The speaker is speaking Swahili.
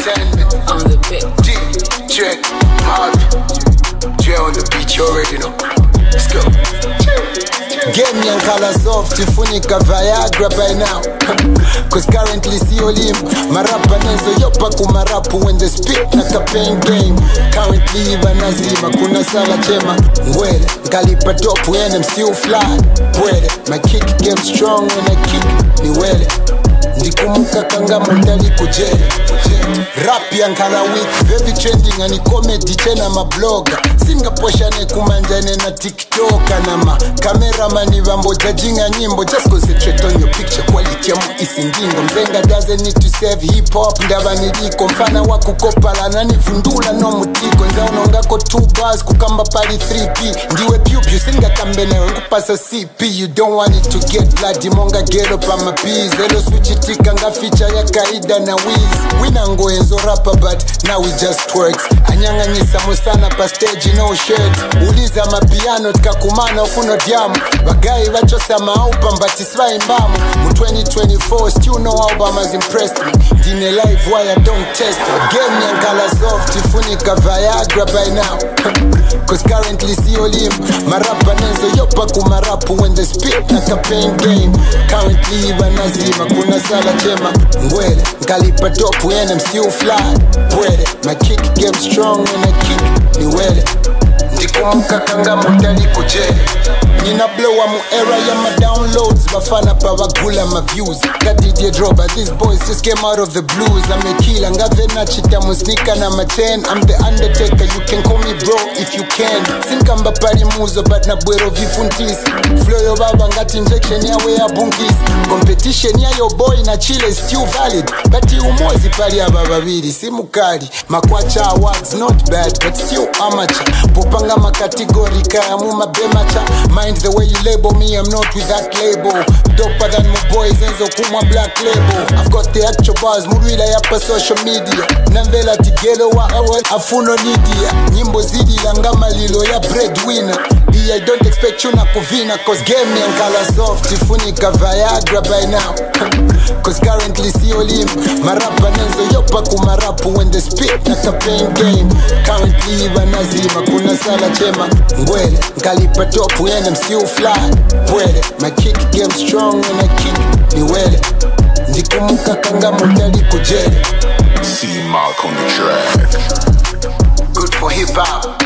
entertainment. on the bit. DJ Marvin. J on the beat, you already know. Let's go. Game yankala soft ifunika Viagra by now Cause currently sio lim Marapa nezo yopa kumarapu when they speak na campaign game Currently iba nazima kuna sala chema Ngwele nkalipa top when I'm still fly Pwede my kick game strong when I kick ni wele ndikumuka kanga mundali kujele rap yankala week very trending ani comedy chena mabloga singaposhane kumanjane na tiktoka na ma kameramani vambojajinga nyimbo just concentrate on your picture quality yamu isindingo mzenga doesn't need to save hip hop ndava niliko mfana wa kukopalana nivundula no mutiko nzaunongako 2 bars kukamba pali 3p ndiwe pyupyu singakambenewe nkupasa cp you don't want it to get bloody monga gero pamapis elo swichitika nga feature ya kaida na wiz winangoenzo rapa but now we just works anyang'anyisa musana pa stage no shirt uliza mapiano tikakumana ufuno dyamu bagayi bachosa maaupa mbati sivaimbamu mu 2024 still no album has impressed me ndine live wire don't test me game yankala soft ifunika viagra by now cause currently sio lim marapa nezo yopa kumarapu when they speak na campaign game currently iba nazima kuna sala chema ngwele nkalipa top when I'm still fly pwede my kick game strong when I kick ni wele ndikumuka kanga mundali kujele nina blowa mu era ya ma downloads bafana pa bagula ma views ngadidye droba these boys just came out of the blues amekila ngave nachita musnika na ma 10 i'm the undertaker you can call me bro if you can sinkamba pali muzo but na bwero vifuntisi flow yo baba ngati injection yawe ya bunkisi competition ya yo boy na chile is still valid but umozi pali aba babiri simukali makwacha awards not bad but still amateur popanga makategori kaya mu mabemacha mind the way you label me i'm not with that label doper than my boys enzo kumwa black label i've got the actual bars murwila yapa social media namvela tigelo wa awe afuno nidia nyimbo zidi langa malilo ya breadwinner I don't expect you na kuvina Cause game yankala soft ifunika Viagra by now Cause currently sio lim Marapa nezo yopa kumarapu when they speak na campaign game Currently iba nazima kuna sala chema Ngwele nkalipa top when I'm still fly Pwede my kick game strong when I kick ni wele Ndikumuka kanga mundali kujele C Mark on the track. Good for hip hop.